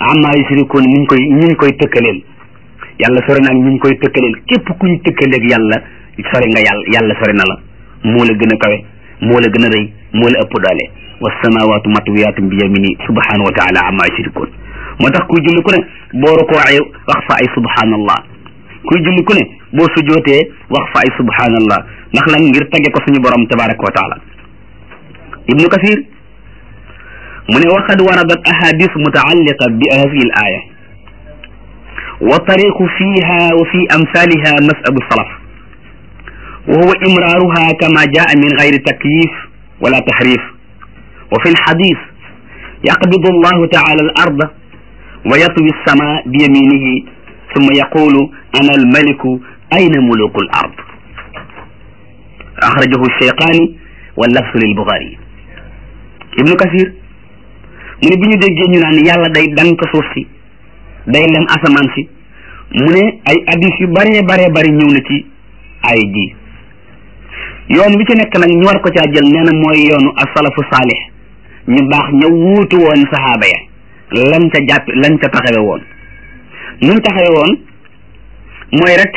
amma yusrikuun ñu koy ñu koy tëkkaleel yàlla sori na ñu koy tëkkaleel képp ku ñu tëkkaleeg yàlla sori nga yàlla yàlla sori na la moo la gën a kawe moo la gën a rëy moo la ëpp doole wassamaawaatu matwiyaatun bi yamini subhanahu wa taala amma yusrikuun moo tax kuy julli ku ne boo rukoocee wax fa ay subhanallah kuy julli ku ne boo sujootee wax fa ay subhanallah ndax lan ngir tagge ko suñu borom tabaraka wa taala ibnu kasir mu ne waqad waradat ahadis mutaalliqa bi hadihi al aya wa tariqu fiha wa fi amsaliha masabu salaf wa huwa imraruha kama jaa min gayri takyif wala tahrif wa fi lxadis yaqbidu allahu taala al arda wa yatwi alsama bi yaminihi summa yaqulu ana almaliku ayna muluku al ard axrajahu cheyqaani wa lafsu lilbuxaari ibnu kasir mu ne bi ñu déggee ñu naan yàlla day dank suuf si day lem asamaan si mu ne ay addis yu baree baree bari ñëw na ci ay ji yoon wi ci nekk nag ñu war ko caa jël nee na mooy yoonu asalafu saalih ñu baax ña wuutu woon saxaaba ya lañ ca jàpp lañ ca taxawe woon nuñ taxawe woon mooy rek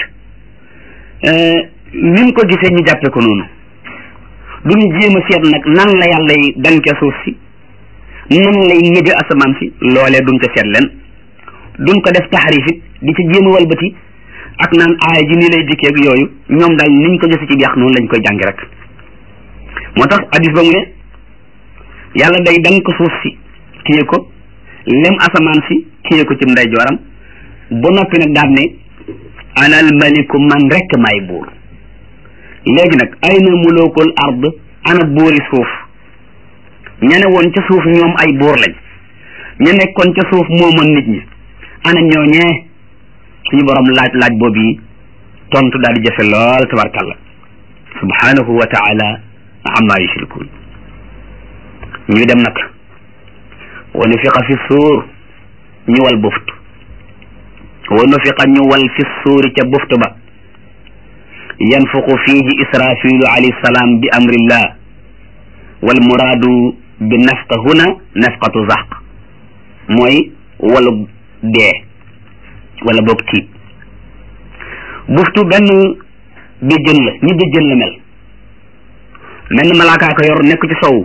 niñ ko gisee ñu jàppe ko noonu duñ jéem a seet nag nan la yàlla yi danke suuf si nan lay ñëbe asamaan si loolee duñ ca seet leen duñ ko def taxarif it di ci jéem a walbati ak naan aaya ji nii lay dikkeeg yooyu ñoom daal niñ ko gise ci jeex noonu lañ koy jàngi rek moo tax hadis ba mu ne yàlla day dank suuf si téye ko lem asamaan si téye ko ci ndeyjooram ba noppi nag daal ne anal maliku man rek maay buur léegi nag ay na mulukul ard ana buuri suuf ña ne woon ca suuf ñoom ay buur lañ ña nekkoon ca suuf moomoon nit ñi ana ñooñee suñu borom laaj laaj boobu yi tontu daal di jafe lool tabarkalla subhanahu wa taala amma yushrikun ñu dem nag wa nufiqa fi suur ñu wal buftu wa nufiqa ñu wal fi suuri ca buftu ba yanfuqu fihi israfilu alayhi salaam bi amrillah wal muraadu bi nafqa huna nafqatu zaq mooy walu dee wala boog tiit buftu benn béjjën la ñi béjjën la mel menn malaakaa ko yor nekk ci sow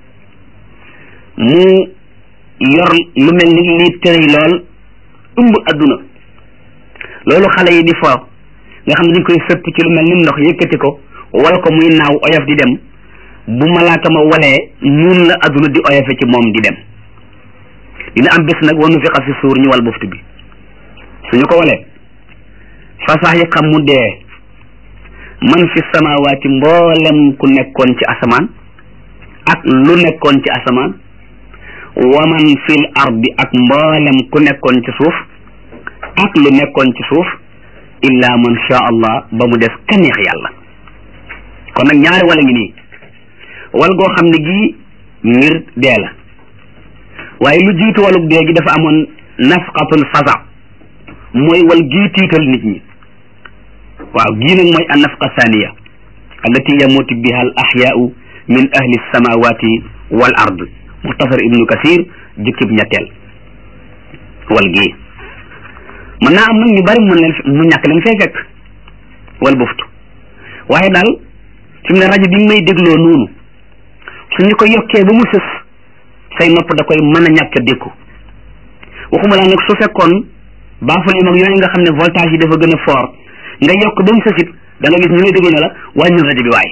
mu yor lu mel ni lii tëray lool ëmb adduna loolu xale yi di fo nga xam ne dañ koy sëpp ci lu mel ni ndox yëkkati ko wal ko muy naaw oyof di dem bu malaaka ma walee nun la adduna di oyofe ci moom di dem dina am bés nag wanu fiqa fi suur ñu wal buftu bi suñu ko walee fasax yi xam mu dee man fi samawaati mboolem ku nekkoon ci asamaan ak lu nekkoon ci asamaan wa man fil ardi ak mboolem ku nekkoon ci suuf ak lu nekkoon ci suuf illa man sha allah ba mu des ka neex yàlla kon nag ñaari wala ngi nii wal goo xam ne gii ngir dee la waaye lu jiitu walug dee gi dafa amoon nafqatul fasa mooy wal gii tiital nit ñi waaw gii nag mooy an nafqa thaniya allati yamutu biha al ahyaau min ahli samawati wal ard muxtasar ibnu kasir jukkib ñetteel wal gii mën naa am nag ñu bari mën leen mu ñàkk leen fee fekk wal buftu waaye daal fi mu ne rajo bi may dégloo noonu suñu ko yokkee ba mu sës say nopp da koy mën a ñàkk a dékku waxuma laa nag su fekkoon baaful yi mag yooyu nga xam ne voltage yi dafa gën a fort nga yokk ba mu sësit da nga gis ñu lay déglu ne la wàññil rajo bi waay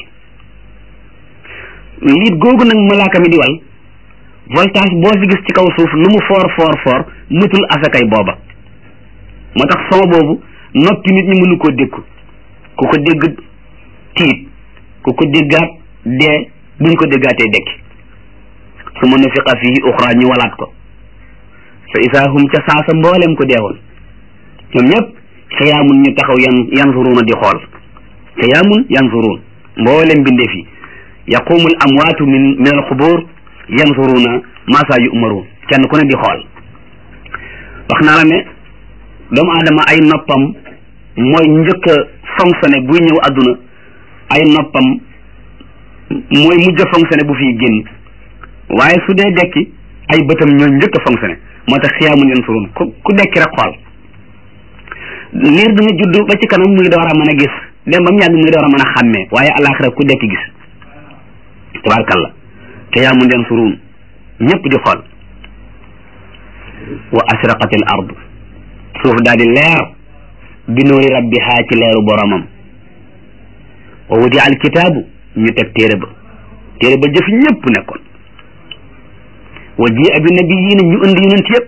liit googu nag malaaka mi di wal voltage boo fi gis ci kaw suuf lu mu fort fort fort mëtul asakay booba moo tax son boobu noppi nit ñi mënu koo dékku ku ko dégg tiit ku ko déggaat dee buñ ko déggaatee dekki su ma nufiqa fii uxra ñu walaat ko fa isaa hum ca saasa mboolem ko deewoon ñoom ñëpp xiyaamun ñu taxaw yan yanzuruuna di xool xiyaamun yanzuruun mboolem bindeef yi yaqumu al amwaatu min min al xubur yanzuruuna maa saa yu'maruun kenn ku ne di xool wax naa la ne doomu aadama ay noppam mooy njëkk a fonctionné buy ñëw àdduna ay noppam mooy mujj a fonctionné bu fiy génn waaye su dee dekki ay bëtam ñooy njëkk a fonctionné moo tax xiyaamun yansuruun ku ku dekki rek xool liir dina judd ba ci kanam muy door a mën a gis dem ba mu yàgg muy door a mën a xàmmee waaye alaxira ku dekki gis tabaarkalla xiyaamun yansuruun ñëpp di xool wa asraqat al ard suuf daal di leer bi nuuri rabbiha ci leeru boromam wa wudi al kitaabu ñu teg téere ba téere ba jëf ñëpp nekkoon wa ji abi nabiyiina ñu indi yonent yëpp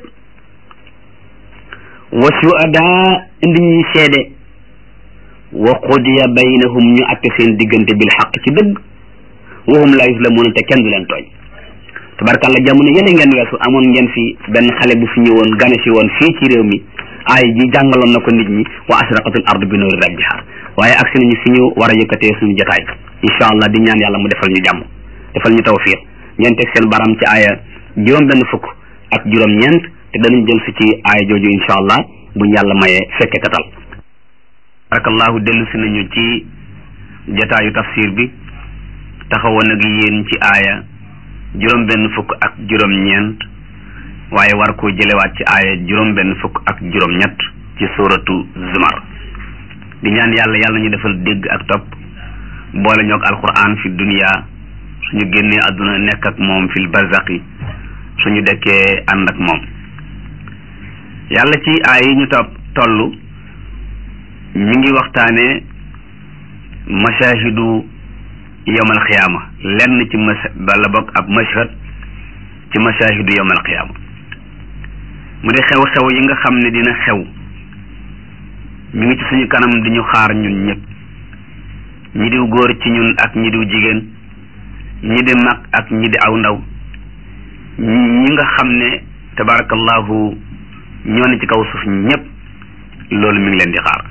wa shuhadaa indi ñuy seede wa qudiya baynahum ñu atte seen diggante bil xaq ci dëgg wa hum la yuslamuuna te kenn du leen tooñ tabarkàlla jamono yële ngeen weesu amoon ngeen fi benn xale bu fi ñëwoon gane si woon fii ci réew mi aay ji jàngaloon na ko nit ñi wa asraqatul ardu bi nuuri rabbiha waaye agsi nañu fi ñu war a yëkkatee suñu jotaay incha allah di ñaan yàlla mu defal ñu jàmm defal ñu tawfiq ngeen teg seen baram ci aaya juróom benn fukk ak juróom ñeent te danañ jël si ci aaya jooju incha allah buñ yàlla mayee fekke tatal barakallahu dellu si nañu ci jotaayu tafsir bi taxawoon ak yéen ci aaya juróom benn fukk ak juróom ñeent waaye war koo jëlewaat ci aaya juróom benn fukk ak juróom ñett ci suratu zumar di ñaan yàlla yàlla ñu defal dégg ak topp boole ñoog alquran fi dunia suñu génnee àdduna nekk ak moom fil barzaqi suñu dekkee ànd ak moom yàlla ci aay yi ñu topp toll ñu ngi waxtaane mashahidu yawmal xiyaama lenn ci mas bala bokk ab mashhad ci mashahidu yawmal xiyaama mu di xew-xew yi nga xam ne dina xew ñu ngi ci suñu kanam di ñu xaar ñun ñëpp ñi diw góor ci ñun ak ñi diw jigéen ñi di mag ak ñi di aw ndaw ñi nga xam ne tabarakallahu ñoo ne ci kaw suuf ñëpp loolu mi ngi leen di xaar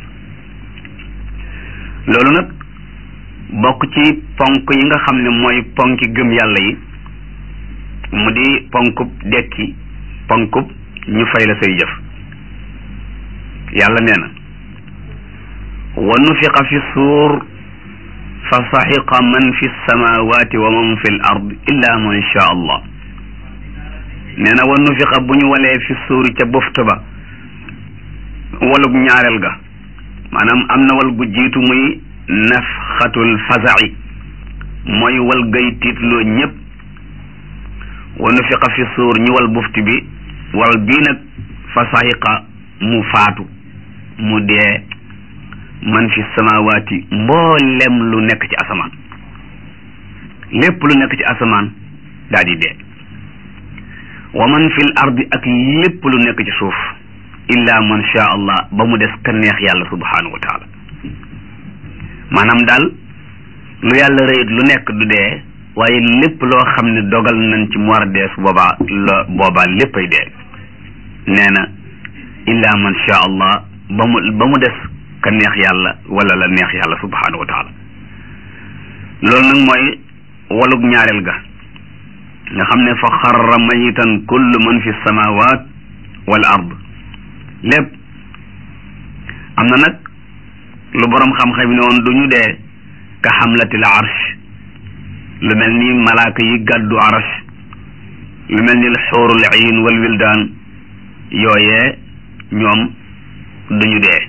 loolu nag bokk ci ponk yi nga xam ne mooy ponki gëm yàlla yi mu di ponkub dekki ponkub ñu fay la say jëf yàlla nee na wa nufiqa fi suur fa saxiqa man fi samawati wa man fi l ard illa man sha allah nee na wa nufiqa bu ñu walee fi suuri ca bofta ba walug ñaareel ga maanaam am na wal gu jiitu muy nafxatul faza'i mooy wal gay tiitloo ñëpp wa nufiqa fi suur ñu wal bufti bi wal bii nag fa saxiqa mu faatu mu dee man fi samawaati mboolem lu nekk ci asamaan lépp lu nekk ci asamaan daal di dee wa man fil ardi ak lépp lu nekk ci suuf illa man sha allah ba mu des ka neex yàlla subhanahu wa taala maanaam daal lu yàlla rëyit lu nekk du dee waaye lépp loo xam ne dogal nañ ci mu war a dee su boobaa la boobaa léppay dee nee na illa man sha allah ba mu ba mu des ka neex yàlla wala la neex yàlla subhanahu wa taala loolu nag mooy walug ñaareel ga nga xam ne fa xarra mayitan kullu man fi samawat wal ard lépp am na nag lu borom xam-xam ne woon du ñu dee ka xamlatil arsh lu mel ni malaaka yi gàddu arsh lu mel ni xuurul ayn wal wildaan yooyee ñoom duñu dee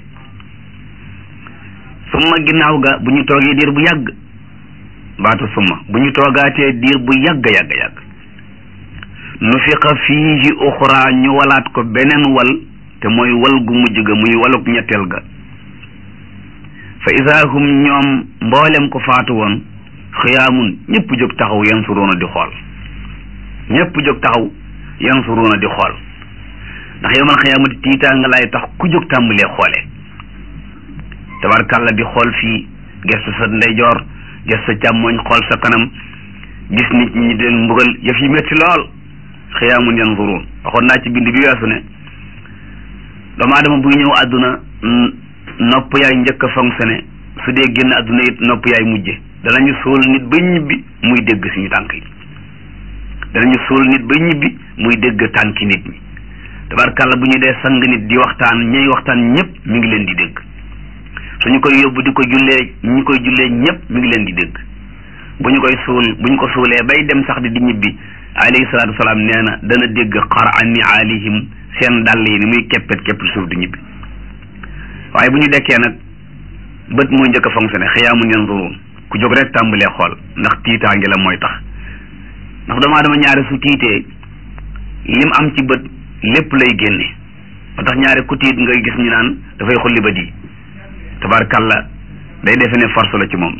summa ginnaaw ga bu ñu toogee diir bu yàgg baatu summa bu ñu toogaatee diir bu yàgg yàgg yàgg nufiqa fiihi uxra ñu walaat ko beneen wal te mooy wal gu mujj ga muy waluk ñetteel ga fa isaa hum ñoom mboolem ko faatu woon xiyaamun ñëpp jóg taxaw yansuruuna di xool ñëpp jóg taxaw yansuruuna di xool ndax yowmal xiyaamati tiitaa nga lay tax ku jóg tàmbalee xoole tabarkàlla di xool fii gestu sa ndeyjoor gestu sa càmmooñ xool sa kanam gis nit ñi di leen mbugal yëf yi métti lool xiyaamun yansuruun waxoon naa ci bind bi weesu ne doomu aadama buy ñëw àdduna nopp yaay njëkk a fonctionné su dee génn àdduna it nopp yaay mujje danañu suul nit ba ñibbi muy dégg suñu tànk yi danañu suul nit ba ñibbi muy dégg tànki nit ñi tabarkàlla bu ñu dee sang nit di waxtaan ñay waxtaan ñëpp mi ngi leen di dégg suñu koy yóbbu di ko jullee ñi koy jullee ñëpp mi ngi leen di dégg bu ñu koy suul bu ñu ko suulee bay dem sax di di ñibbi alayhi salaatu wasalaam nee na dana dégg xara ni alihim seen dàll yi ni muy keppet keppet suuf di ñibbi waaye bu ñu dekkee nag bët mooy njëkk a fonctionné xiyaamun yanzuruun ku jóg rek tàmbalee xool ndax tiitaange la mooy tax ndax doomu aadama ñaari su tiitee lim am ci bët lépp lay génne ba tax ñaari ku tiit nga gis ñu naan dafay xulli bët yi tabarkalla day defe ne force la ci moom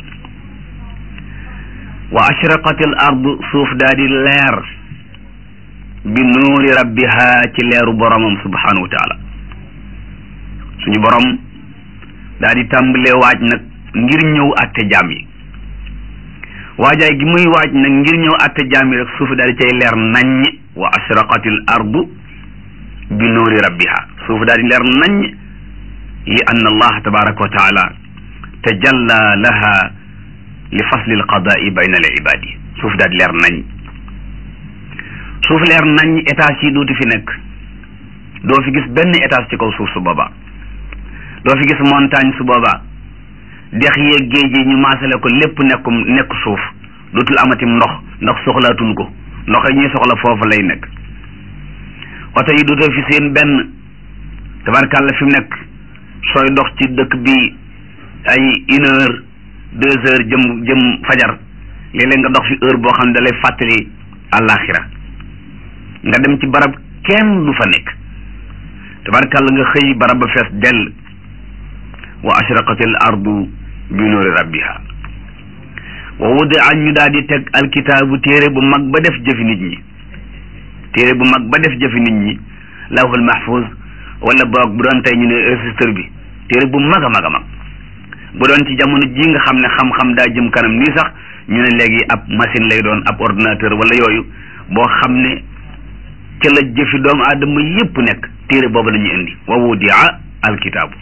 wa ashraqatil ardu suuf daa di leer bi nuuri rabbiha ci leeru boromam subhanahu wa taala suñu borom daa di tàmbalee waaj nag ngir ñëw àtte jaam yi waajaay gi muy waaj nag ngir ñëw àtte jaam yi rek suuf daal di cay leer naññ wa ashraqatil ardu bi nuuri rabbiha suuf daal di leer naññ li anna allah tabaraka wa taala tajalla laha li fasli alqadaai bayna al ibadi suuf daal di leer nañ suuf leer nañ étage yi dootu fi nekk doo fi gis benn étage ci kaw suuf su boobaa doo fi gis montagne su boobaa dex yeeg géej yi ñu maasale ko lépp nekkum nekk suuf dootul amatim ndox ndax soxlaatuñ ko ndox yi ñuy soxla foofu lay nekk oto yi dootoo fi seen benn tabarkàlla fi mu nekk sooy dox ci dëkk bi ay une heure deux heures jëm jëm fajar léeg-léeg nga dox fi heure boo xam ne da lay fàttali àllaaxira nga dem ci barab kenn du fa nekk tabarkàlla nga xëy barab ba fees dell wa ashraqatil ardu bi nuuri rabbiha wa wudi an ñu daal di teg alkitaabu téere bu mag ba def jëfi nit ñi téere bu mag ba def jëfi nit ñi lawhul mahfuz wala boog bu doon tey ñu ne registre bi téere bu mag a mag a mag bu doon ci jamono ji nga xam ne xam-xam daa jëm kanam nii sax ñu ne léegi ab machine lay doon ab ordinateur wala yooyu boo xam ne ca la jëfi doomu aadama yépp nekk téere boobu la ñuy indi wa wudia alkitaabu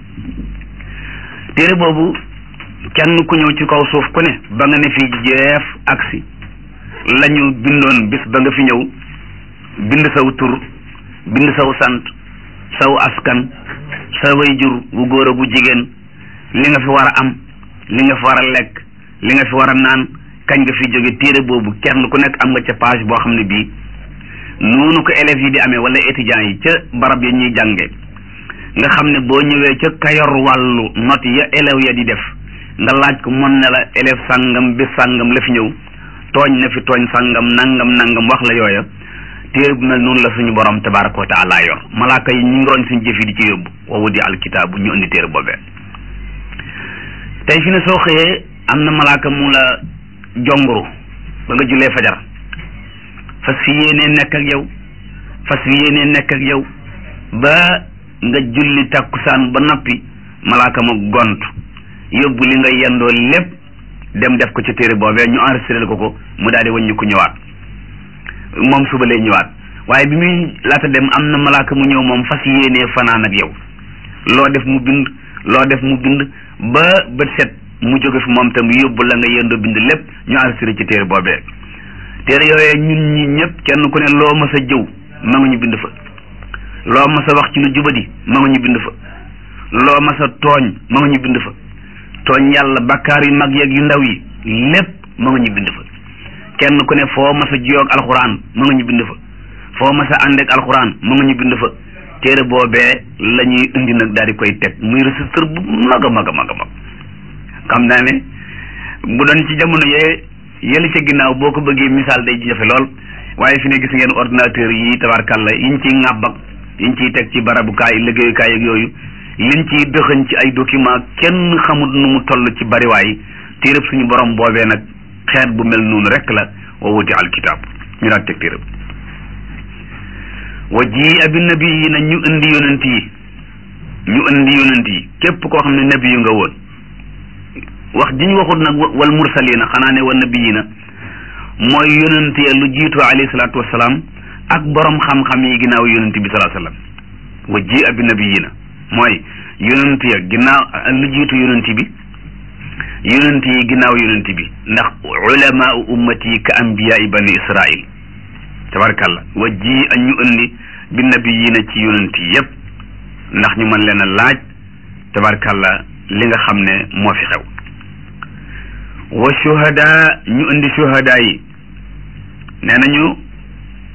téere boobu kenn ku ñëw ci kaw suuf ku ne ba nga ne fi jeef aksi la ñu bindoon bis ba nga fi ñëw bind saw tur bind saw sant saw askan sa way jur bu góor a bu jigéen li nga fi war a am li nga fi war a lekk li nga fi war a naan kañ nga fi jóge téere boobu kenn ku nekk am nga ca page boo xam ne bii noonu ko élèves yi di amee wala étudiants yi ca barab ya ñuy jànge nga xam ne boo ñëwee ca kayor wàllu note ya élèves ya di def nga laaj ko mën na la élève sàngam bi sàngam la fi ñëw tooñ na fi tooñ sàngam nangam nangam wax la yooya téere bu mel noonu la suñu borom tabaraka wa taala yor malaaka yi ñu ngi roñ suñu jëf yi di ci yóbbu wa wudi alkitaabu ñu indi téere boobee tey fi ne soo xëyee am na malaaka mu la jonguru ba nga jullee fajar fas fi yéenee nekk ak yow fas fi yéenee nekk ak yow ba nga julli takkusaan ba noppi malaaka ma gont yóbbu li nga yendoo lépp dem def ko ci téere boobee ñu enregistré ko ko mu daal di wàññi ko ñëwaat moom suba lay ñëwaat waaye bi muy laata dem am na malaaka mu ñëw moom fas yéenee fanaan ak yow loo def mu bind loo def mu bind ba bët set mu jóge fi moom tam yóbbu la nga yendoo bind lépp ñu enregistré ci téere boobee téere yooyee ñun ñi ñëpp kenn ku ne loo mas a jëw ma nga ñu bind fa loo mas a wax ci lu jubadi ma nga ñu bind fa loo mas a tooñ ma nga ñu bind fa tooñ yàlla bakkaar yu mag yeeg yu ndaw yi lépp ma nga ñu bind fa kenn ku ne foo mas a jiyoog alxuraan ma nga ñu bind fa foo mas a àndeeg alxuraan ma nga ñu bind fa téere boobee la ñuy indi nag daal di koy teg muy registre bu mag a mag a mag a mag xam naa ne bu doon ci jamono yee yële ca ginnaaw boo ko bëggee misaal day jafe lool waaye fi ne gis ngeen ordinateur yi tabarkalla yiñ ciy ŋàbb ak yiñ ciy teg ci barabukaay liggéeyukaay ak yooyu liñ ciy dëxëñ ci ay document kenn xamut nu mu toll ci bariwaay téereb suñu borom boobee nag xeet bu mel noonu rek la wa wuti alkitab ñu daal teg téereb wa ji abi nabi yi na ñu indi yonent yi ñu indi yonent yi képp koo xam ne nabi yu nga woon wax ji ñu waxut nag wal mursalina xanaa ne wa nabiyina mooy yonent ya lu jiitu alayhi salaatu wasalaam ak borom xam-xam yi ginnaaw yonent bi salaa sallam wa ji abi nabiyina mooy yonent ya ginnaaw lu jiitu yonent bi yonent yi ginnaaw yonent bi ndax ulamaau ummati ka anbiyaai bani israil tabarakallah wa ji a ñu indi bi nabiyina ci yonent yi yépp ndax ñu mën leen a laaj tabarakallah li nga xam ne moo fi xew wa shuhada ñu indi shuhada yi nee nañu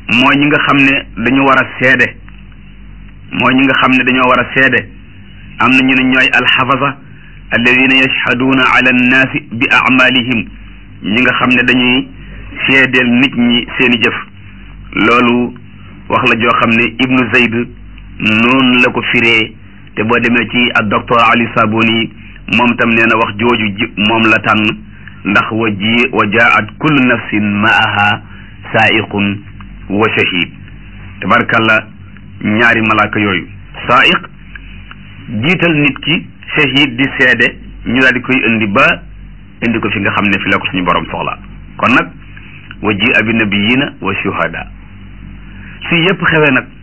mooy ñi nga xam ne dañu war a seede mooy ñi nga xam ne dañoo war a seede am na ñu ne ñooy alxafasa alladina yashhaduuna ala annaasi bi amalihim ñi nga xam ne dañuy seedeel nit ñi seeni jëf loolu wax la joo xam ne ibnu zayd noonu la ko firee te boo demee ci ak docteur ali sabuni moom tam nee na wax jooju ji moom la tànn ndax wa ji wa jaat kullu nafsin maaha saaiqun wa shahid tabarkalla ñaari malaaka yooyu saaiq jiital nit ki shahid di seede ñu daal di koy indi ba indi ko fi nga xam ne fi la ko suñu borom soxla kon nag wa ji abi nabiyina wa shuhada si yëpp xewe nag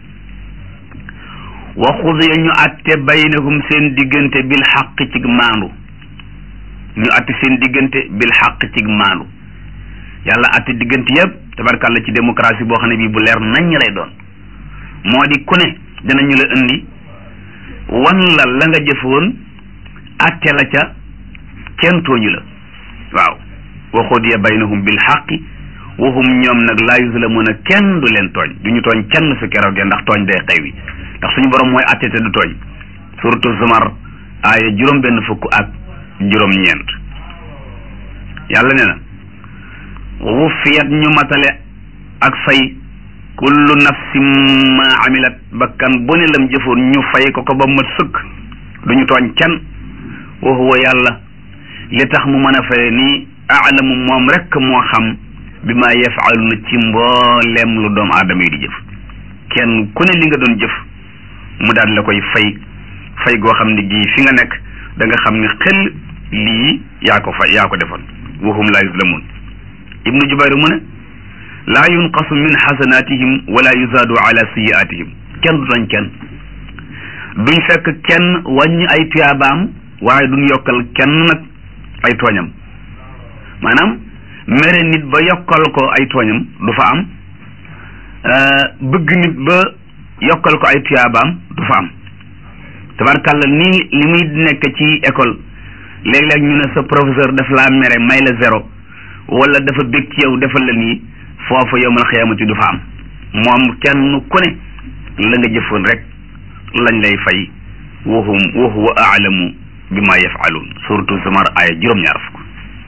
wa xudiya ñu atte baynahum seen diggante bil xaq cig maandu ñu atte seen diggante bil xaq cig maandu yàlla atte diggante yëpp tabarkàlla ci démocratie boo xam ne bii bu leer nañ lay doon moo di ku ne dinañu la indi wan la la nga jëfoon atte la ca kenn tooñu la waaw wa xudiya baynahum bil xaqi waxum ñoom nag laa yuzlamuuna kenn du leen tooñ du ñu tooñ kenn su keroogee ndax tooñ day xew wi ndax suñu borom mooy atte te du tooñ suratu zumar aaya juróom benn fukk ak juróom ñeent yàlla nee na wufiyat ñu matale ak fay kullu nafsin ma amilat bakkan bu ne lam jëfoon ñu fay ko ko ba mat sëkk du ñu tooñ kenn wa huwa yàlla li tax mu mën a faye nii aalamu moom rekk moo xam bi ma yafaaluna ci mboolem lu doomu aadama yi di jëf kenn ku ne li nga doon jëf mu daal la koy fay fay goo xam ne gii fi nga nekk da nga xam ne xel lii yaa ko fay yaa ko defoon wahum laa yuzlamun ibnu jubayr mu ne laa yunqasu min xasanatihim wala yuzaadu ala siyaatihim kenn du tooñ kenn duñ fekk kenn wàññi ay tuyaabaam waaye duñ yokkal kenn nag ay tooñam maanaam mere nit ba yokkal ko ay tooñam du fa am bëgg nit ba yokkal ko ay tuyaabaam du fa am tabarkàlla nii li muy nekk ci école léeg-léeg ñu ne sa professeur daf laa mere may la zéro wala dafa bëgg ci yow defal la nii foofu yowmal xiyaamati du fa am moom kenn ku ne la nga jëfoon rek lañ lay fay wahum wa huwa aalamu bi ma yafaluun suratu zumar aaya juróom-ñaar fukk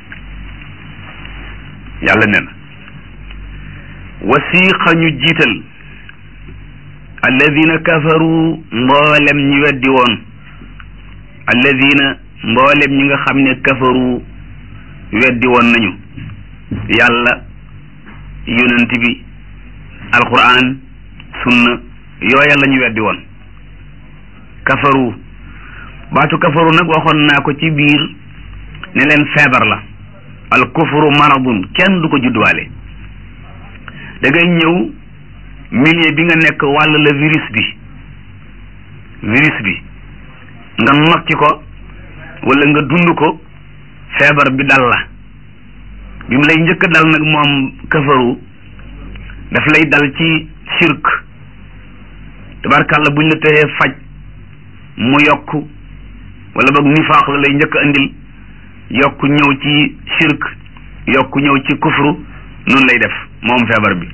yàlla nee na wasiqa ñu jiital alladina kafaru mboolem ñi weddi woon alladina mboolem ñi nga xam ne kafaru weddi woon nañu yàlla yonent bi alquran sunna yooya la ñu weddi woon kafaru baatu kafaru nag waxoon naa ko ci biir ne leen feebar la al kufru maradun kenn du ko judduwaale da ngay ñëw milieu bi nga nekk wàll la virus bi virus bi nga nokki ko wala nga dund ko feebar bi dal la bi mu lay njëkk dal nag moom kafaru daf lay dal ci shirk tabarkàlla buñ la tëxee faj mu yokk wala boog nifaax la lay njëkk andil yokk ñëw ci shirk yokk ñëw ci kufru noonu lay def moom feebar bi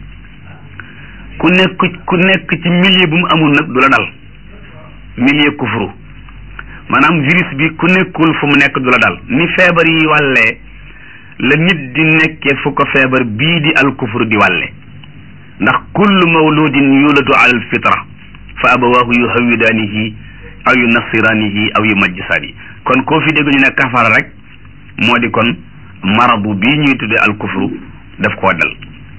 ku nekk ku nekk ci milieu bu mu amul nag du la dal milieu kufru maanaam virus bi ku nekkul fu mu nekk du la dal ni feebar yi wàllee la nit di nekkee fu ko feebar bii di al kufru di wàlle ndax kullu mawludin yuladu ala al fitra fa abawaahu yuhawidaanihi aw yu nasiraanihi aw yu majjisaani kon koo fi dégg ñu ne kafara rek moo di kon marabu bii ñuy tuddee al kufru daf koo dal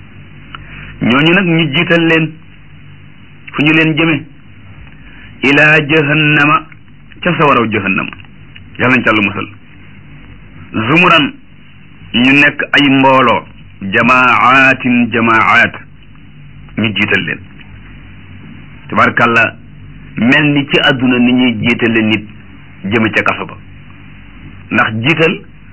ñooñu nag ñu jiital leen fu ñu leen jëme ilaa jahannama ca sawaraw jahannama yàlla nañ ca lu musal zumuran ñu nekk ay mbooloo jamaatin jamaat ñu jiital leen tabarkàlla mel ni ci àdduna ni ñuy jiitale nit jëme ca kaso ba ndax jiital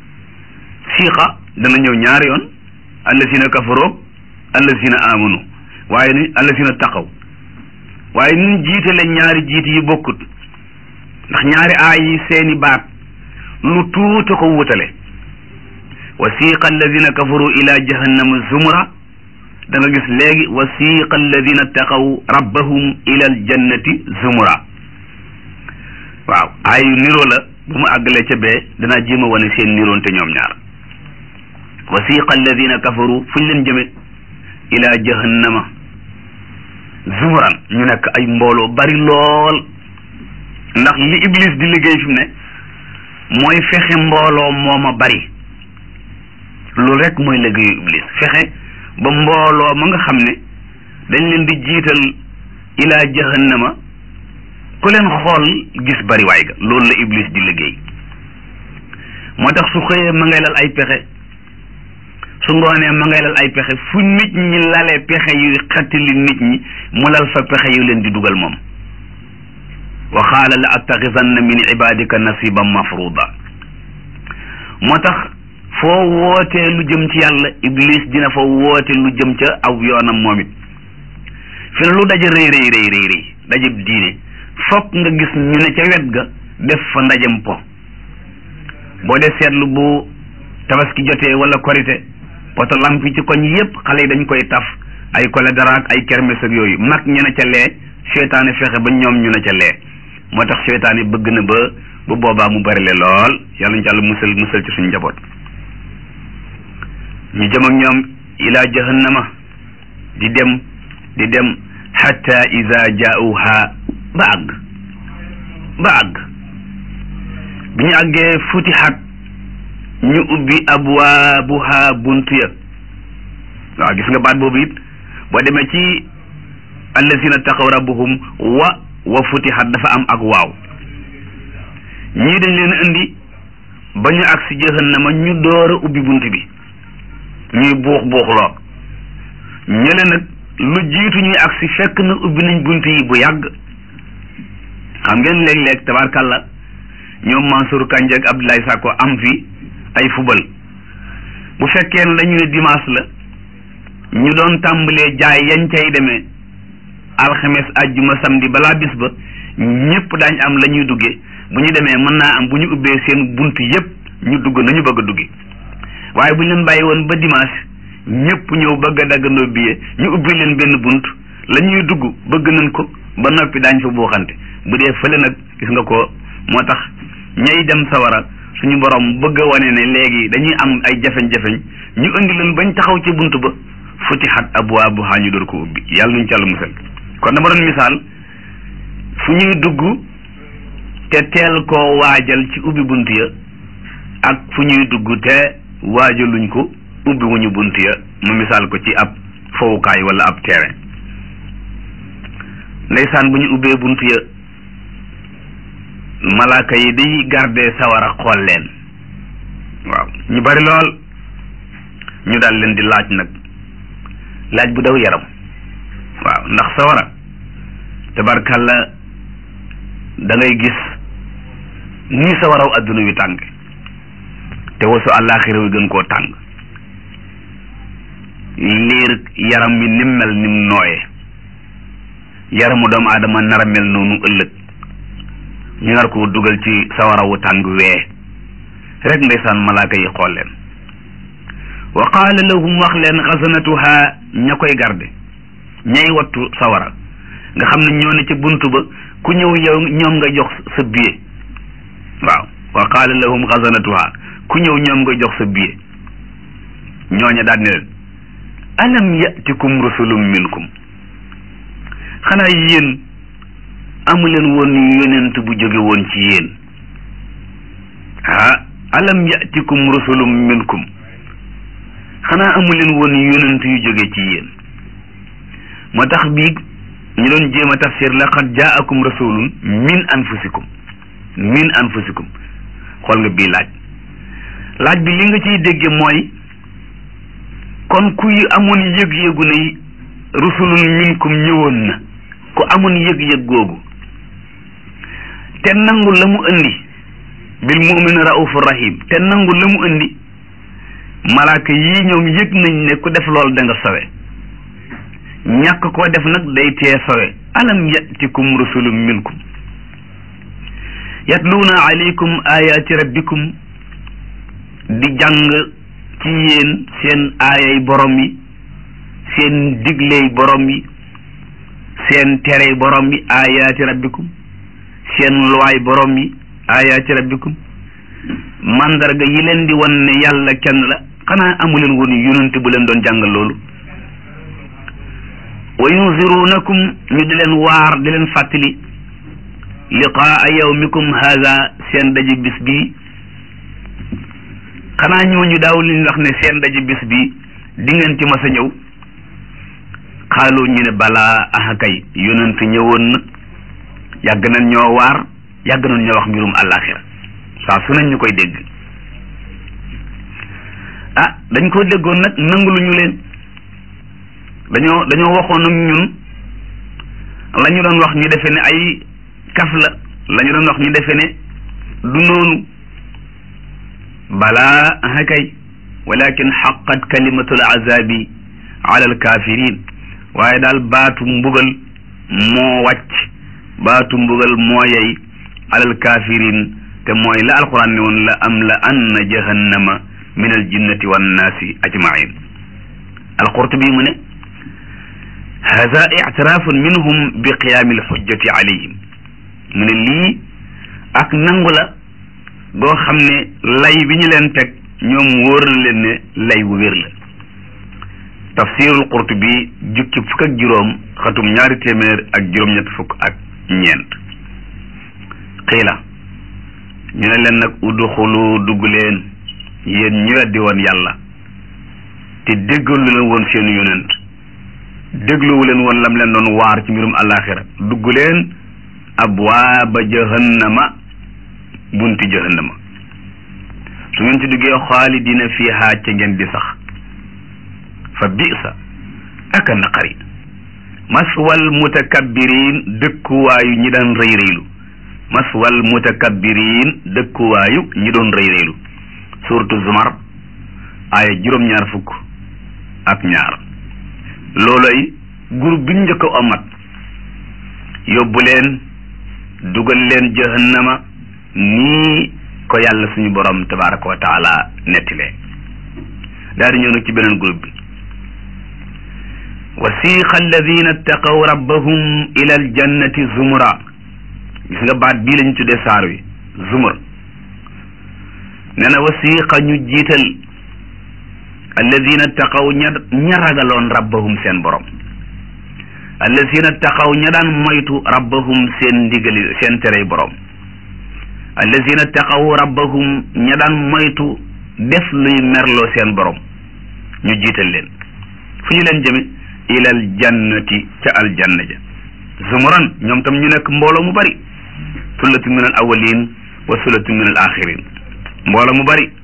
siiqa dana ñëw ñaari yoon allazina kafaroog allazina amanu waaye ni allazina taqaw waaye nun jiitale ñaari jiit yi bokkut ndax ñaari aay yi seeni baat lu tuuta ko wutale wa siiqa allazina kafaru ila jahannama zumra da nga gis léegi wasiqa alladina taqaw rabbahum ila aljannati zumura waaw ayu niroo la bu mu àggalee ca bee danaa jéem a wane seen niroonte ñoom ñaar wasiqa alladina kafaru fu ñu leen jëme ila jahannama zumuran ñu nekk ay mbooloo bari lool ndax li iblis di liggéey fi mu ne mooy fexe mbooloo mooma bari loolu rek mooy liggéeyu iblis fexe ba mbooloo ma nga xam ne dañ leen di jiital ila jahannama ku leen xool gis bari waay ga loolu la iblis di liggéey moo tax su xëyee ma ngay lal ay pexe su ngoonee ma ngay lal ay pexe fu nit ñi lalee pexe yu xettali nit ñi mu lal fa pexe yu leen di dugal moom wa qaala la attaxisanna min ibadika nasiban mafruda moo tax foo wootee lu jëm ci yàlla iblis dina fa woote lu jëm ca aw yoonam moom it fi ne lu daje rëy rëy rëy rëy rëy dajeb diine fokk nga gis ñu ne ca wet ga def fa ndajem po boo dee seetlu bu tabaski jotee wala korite poto lamp yi ci koñ yépp xale yi dañ koy taf ay kole daraak ay kermes ak yooyu mag ñu ne ca lee seytaane fexe ba ñoom ñu ne ca lee moo tax seytaane bëgg na ba bu boobaa mu bari le lool yàlla ñu ci àlla musal musal ci suñu njaboot ñu jëm ak ñoom ilaa jahannama di dem di dem hatta ida jaauha ba àgg ba àgg bi ñu àggee futihat ñu ubbi abwaabuha buntu ya waaw gis nga baat boobu it boo demee ci allazina taqaw rabbuhum wa wa futihat dafa am ak waaw ñii dañ leen indi ba ñu agsi jahannama ñu door a ubbi bunt bi ñuy buux buuxloo ñële nag lu jiitu ñuy agsi fekk na ubbi nañ bunt yi bu yàgg xam ngeen léeg-léeg tabarkàlla ñoom Mansour Kandji ak Abdoulaye Sakko am fi ay fubal bu fekkee ne dañu ne dimanche la ñu doon tàmbalee jaay yañ cay demee alxames ajjuma samedi balaa bis ba ñëpp daañ am la ñuy duggee bu ñu demee mën naa am bu ñu ubbee seen bunt yëpp ñu dugg nañu bëgg a duggee waaye bu ñu leen bàyyi woon ba dimanche ñëpp ñëw bëgg a daggandoo billet ñu ubbi leen benn bunt la ñuy dugg bëgg nañ ko ba noppi daañ fa buuxante bu dee fële nag gis nga ko moo tax ñay dem sawara suñu borom bëgg a wane ne léegi dañuy am ay jafeñ-jafeñ ñu indi leen bañ taxaw ci bunt ba futihat abwaabuha ñu door ko ubbi yàlla nuñ ci àlla musal kon dama doon misaal fu ñuy dugg te teel koo waajal ci ubbi bunt ya ak fu ñuy dugg te waajaluñ ko ubbi wuñu bunt ya mu misaal ko ci ab fowukaay wala ab terrain ndeysaan bu ñu ubbee bunt ya malaaka yi day garde sawara xool leen waaw ñu bari lool ñu daal leen di laaj nag laaj bu daw yaram waaw ndax sawara tabarkalla da ngay gis ni sawaraw adduna wi tàng te wasu àllaaxira wi gën koo tàng liir yaram mi nim mel nim nooye yaramu doomu aadama nara mel noonu ëllëg ñu nar ko dugal ci sawarawu tàng wee rek ndeysaan malaaka yi xool leen wa qaala lahum wax leen xasanatuha ña koy garde ñay wattu sawara nga xam ne ñoo ne ca buntu ba ku ñëw yow ñoom nga jox sa billet waaw wa qaala lahum xasanatuha ku ñëw ñoom nga jox sa billet ñooña daal ne leen alam yatikum rusulum minkum xanaa yéen amuleen woon yonent bu jóge woon ci yéen ah alam yatikum rusulum minkum xanaa amuleen woon yonent yu jóge ci yéen moo tax bii ñu doon jéem a tafsir laqad jaakum rasulun min anfusikum min anfusikum xool nga bii laaj laaj bi li nga ciy dégge mooy kon kuy amoon yëg-yëgu ne rusulun minkum ñëwoon na ku amoon yëg-yëg googu te nangu la mu indi bil mu'min raufur rahim te nangu la mu indi malaaka yii ñoom yëg nañ ne ku def loolu da nga sawe ñàkk koo def nag day tee sawe alam yatikum rusulun minkum yatluuna alaykum ayati rabbikum di jàng ci yéen seen aayay borom yi seen digley borom yi seen terey borom yi ayaati rabbikum seen luwaay borom yi ayaati rabbikum mandarga yi leen di wan ne yàlla kenn la xanaa amuleen woon yonent bu leen doon jàngal loolu wa yunzirunakum ñu di leen waar di leen fàttali liqaa yawmikum haza seen daje bis bi xanaa ñooñu daaw li ñu wax ne seen daje bis bi di ngeen ci mas a ñëw xaalu ñu ne balaa aha kay yonent ñëwoon na yàgg nañ ñoo waar yàgg nañ ñoo wax mbirum àllaaxira saa su nañ ñu koy dégg ah dañ ko déggoon nag nangulu ñu leen dañoo dañoo waxoon ak ñun la ñu doon wax ñu defe ne ay kaf la la ñu doon wax ñu defe ne du noonu balaa aha kay walakin xaqat kalimatul azabi ala alkafirin waaye daal baatu mbugal moo wàcc baatu mbugal moo yey alal kafirin te mooy la alquran ne woon la am la anna jahannama min al jinnati wan naasi ajmain alqurtubi mu ne hada ictirafun minhum bi qiyaami alxujjati alayhim mu ne lii ak nangu la goo xam ne lay bi ñu leen teg ñoom wóor na leen ne lay wu wér la tafsirul qurtubi jukki fukk ak juróom xatum ñaari téeméer ak juróom-ñett fukk ak ñeent xiila ñu ne leen nag udxulu dugg leen yéen ñi weddi woon yàlla te déggalu leen woon seen yonent dégluwu leen woon lam leen doon waar ci mbirum àllaaxira dugg leen abwaaba jahannama bunti jahannama su ngeen ci duggee xaalidina fiiha ca ngeen di sax fa bisa aka naqari maswal mutakabbirin dëkkuwaayu ñi daan rëy rëylu maswal mutakabbirin dëkkuwaayu ñi doon rëy rëylu suratu zumar aaya juróom-ñaar fukk ak ñaar looloy groupe bi ñu njëkk a omat yóbbu leen dugal leen jahannama nii ko yàlla suñu borom tabaraka wa taala nettile daal di ñëw nag ci beneen groupe bi wasiqa alladina ittaqaw rabbahum ila aljannati zumura gis nga baat bii lañu tuddee saar wi zumur nee na wasiqa ñu jiital alladina ittaqaw ña ña ragaloon rabbahum seen borom alladina ittaqaw ña daan moytu rabbahum seen ndigali seen terey borom alladina ittaqaw rabbahum ña daan moytu def luy merloo seen borom ñu jiital leen fu ñu leen jëme ilal jannati ca aljanna ja zumuran ñoom tam ñu nekk mbooloo mu bari sullatu min al awalin wa sullatu min al axirin mbooloo mu bari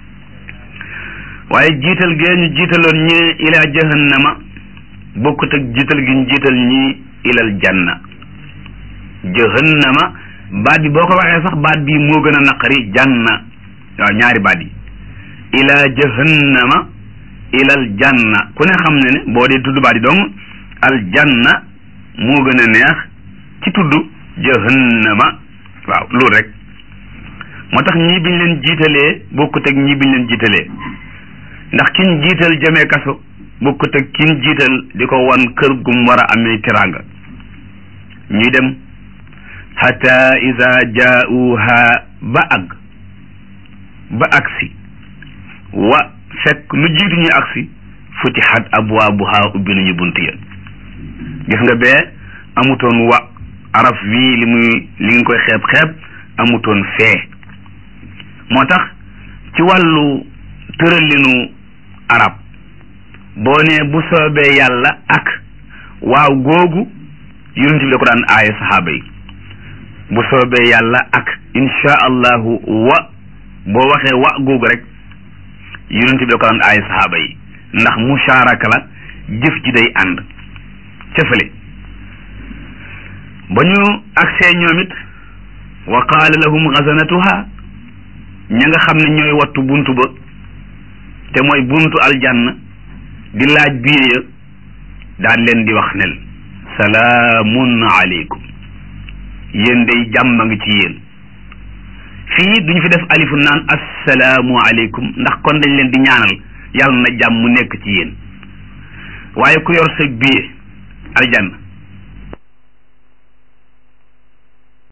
waaye jiital gee ñu jiitaloon ñi ila jahannama bokkut ak jiital gi ñu jiital ñi ilal janna jahannama baat bi boo ko waxee sax baat bi moo gën a naqari janna waaw ñaari baat yi ila jahannama ilal janna ku ne xam ne ne boo dee tudd baat yi dong al janna moo gën a neex ci tudd jahannama waaw loolu rek moo tax ñii biñ leen jiitalee bokkut ak ñii biñ leen jiitalee ndax kiñ jiital jamee kaso bokkut ak kiñ jiital di ko wan kër gum war a amee teraanga ñuy dem hatta iza jaauha ba ag ba agsi wa fekk lu jiitu ñu agsi futihat abwaabuha ubbi nañu bunt ya gis nga bee amutoon wa araf wii li muy li nga koy xeeb xeeb amutoon fee moo tax ci wàllu tëralinu arab boo nee bu soobee yàlla ak waaw googu yonent bi da ko daan aaye saxaaba yi bu soobee yàlla ak insha allahu wa boo waxee wa googu rek yonent bi da ko daan aaye saxaaba yi ndax musharaka la jëf ji day ànd cëfale ba ñu agsee ñoom it wa qaala lahum xasanatuha ña nga xam ne ñooy wattu buntu ba te mooy buntu aljanna di laaj biir ya daan leen di wax nel salaamun aleykum yéen day jàmm a ngi ci yéen fii duñu fi def alifu naan assalaamu aleykum ndax kon dañ leen di ñaanal yàlla na jàmm nekk ci yéen waaye ku yor sa billet aljanna